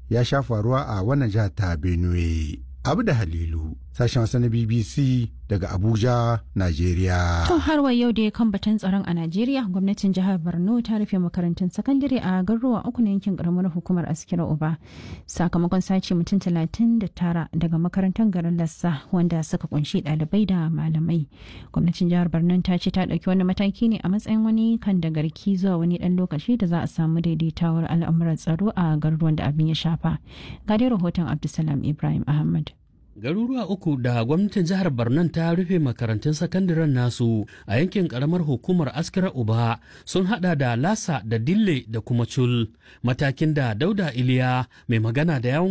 ya sha faruwa a wannan jihar ta benue abu da halilu sashen wasa na bbc daga abuja najeriya To har wa yau da kan batun tsaron a Najeriya gwamnatin jihar Borno ta rufe makarantun sakandare a garuruwa uku na yankin karamar hukumar Askira Uba sakamakon sace mutum talatin da tara daga makarantar garin Lassa wanda suka kunshi ɗalibai da malamai. Gwamnatin jihar Borno ta ce ta ɗauki wani mataki ne a matsayin wani kan da garki zuwa wani ɗan lokaci da za a samu daidaitawar al'amuran tsaro a garuruwan da abin ya shafa. Ga dai rahoton Abdulsalam Ibrahim Ahmad. Garuruwa uku da gwamnatin jihar Barnan ta rufe makarantun sakandaren nasu a yankin karamar hukumar Askira Uba sun hada da Lasa da Dille da kuma Cul. Matakin da Dauda Iliya mai magana da yawon